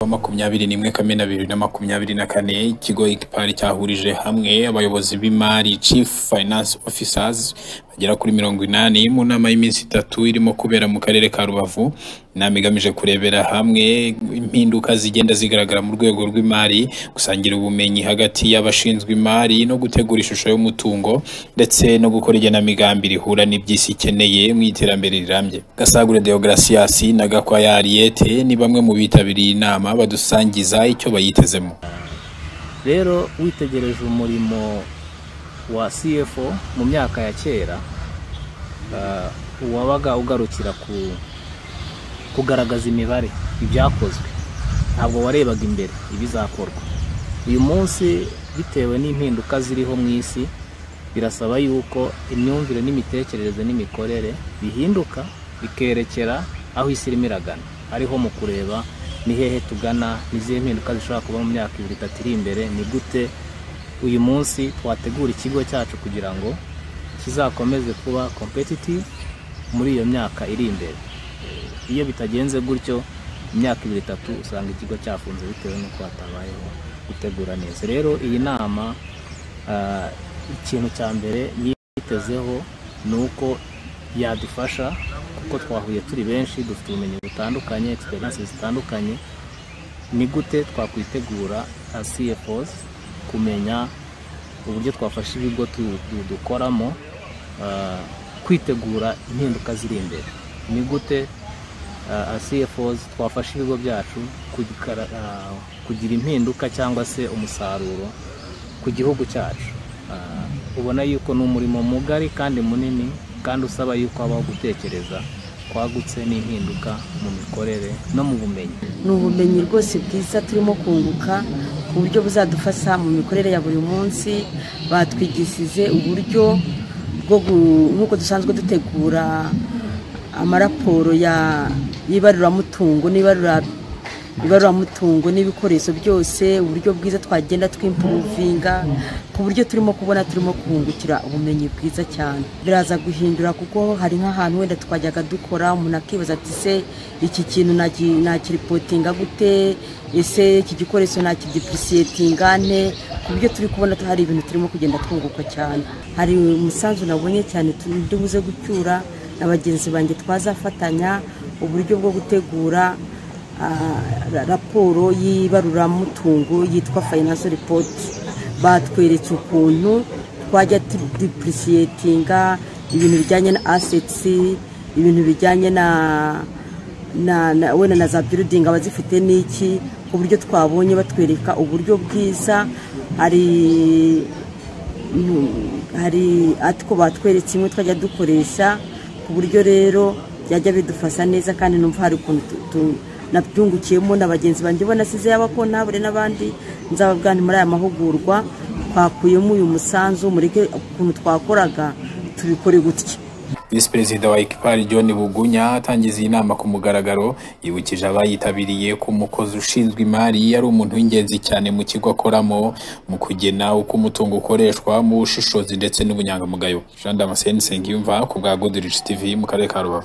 wa makumyabiri n'imwe kamena bibiri na makumyabiri na kane ikigo igipari cyahurije hamwe abayobozi b'imari chief finance officers bagera kuri mirongo inani mu nama y'iminsi itatu irimo kubera mu karere ka rubavu inama igamije kurebera hamwe impinduka zigenda zigaragara mu rwego rw'imari gusangira ubumenyi hagati y'abashinzwe imari no gutegura ishusho y'umutungo ndetse no gukora igenamigambi rihura n'iby'isi ikeneye mu iterambere rirambye gasagure deogratias na gakwaya ariete ni bamwe mu bitabiriye inama badusangiza icyo bayitezemo rero witegereje umurimo wa cfo mu myaka ya kera ah, uwabaga ugarukira ku kugaragaza imibare ibyakozwe ntabwo warebaga imbere ibizakorwa uyu munsi bitewe n'impinduka ziriho mu isi birasaba yuko imyumvire n'imitekerereze n'imikorere bihinduka bikerekera aho isi irimo iragana ariho mu kureba ni hehe tugana ni izihe mpinduka zishobora kuba mu myaka ibiri itatu iri imbere ni gute uyu munsi twategura ikigo cyacu kugira ngo kizakomeze kuba competitive muri iyo myaka iri imbere iyo bitagenze gutyo imyaka ibiri itatu usanga ikigo cyafunze bitewe n'uko hatabayeho gutegura neza rero iyi nama ah, ikintu cya mbere yitezeho ni uko yadufasha kuko twahuye turi benshi dufite ubumenyi butandukanye egisperiyanse zitandukanye ni gute twakwitegura as cfos kumenya uburyo twafasha ibigo tu- du- dukoramo ah, kwitegura impinduka ziri imbere ni gute uh, CFOs twafasha ibigo byacu kugira, uh, kugira impinduka cyangwa se umusaruro ku gihugu cyacu uh, ubona yuko ni umurimo mugari kandi munini kandi usaba yuko habaho gutekereza kwagutse n'impinduka mu mikorere no mu bumenyi ni ubumenyi rwose bwiza turimo kunguka ku buryo buzadufasha mu mikorere ya buri munsi batwigishije uburyo bwo gu- nk'uko dusanzwe dutegura amaraporo ya- y'ibaruramutungo n'ibarura- ibaruramutungo n'ibikoresho byose uburyo bwiza twagenda twimpuruvinga ku buryo turimo kubona turimo kungukira ubumenyi bwiza cyane biraza guhindura kuko hari nk'ahantu wenda twajyaga dukora umuntu akibaza ati se iki kintu naki- nakiripotinga gute ese iki gikoresho nakidipurisiyetinga ne ku buryo turi kubona hari ibintu turimo kugenda twunguka cyane hari umusanzu nabonye cyane tu- ndibuze gucyura na bagenzi banjye twazafatanya uburyo bwo gutegura ah, ra- raporo y'ibaruramutungo yitwa fayinanse ripoti batweretse ukuntu twajya dipurisiyetinga ibintu bijyanye na asetsi ibintu bijyanye na na, na wenda na za birudingi abazifite n'iki ku buryo twabonye batwereka uburyo bwiza hari Mm, hari atwo batweretse imwe twajya dukoresha ku buryo rero byajya bidufasha neza kandi numva hari ukuntu tu- tu- nabyungukiyemo na bagenzi banjye ubona size y'abakontabure n'abandi nzababwana muri aya mahugurwa twakuyemo uyu musanzu mureke ukuntu twakoraga tubikore gutya visi perezida wa ekipari john bugunya atangiza iyi nama ku mugaragaro yibukije abayitabiriye ko umukozi ushinzwe imari ari umuntu w'ingenzi cyane mu kigo akoramo mu kugena uko umutungo ukoreshwa mu bushishozi ndetse n'ubunyangamugayo jean damascene nsengiyumva ku bwa godirish tv mu karere ka rubavu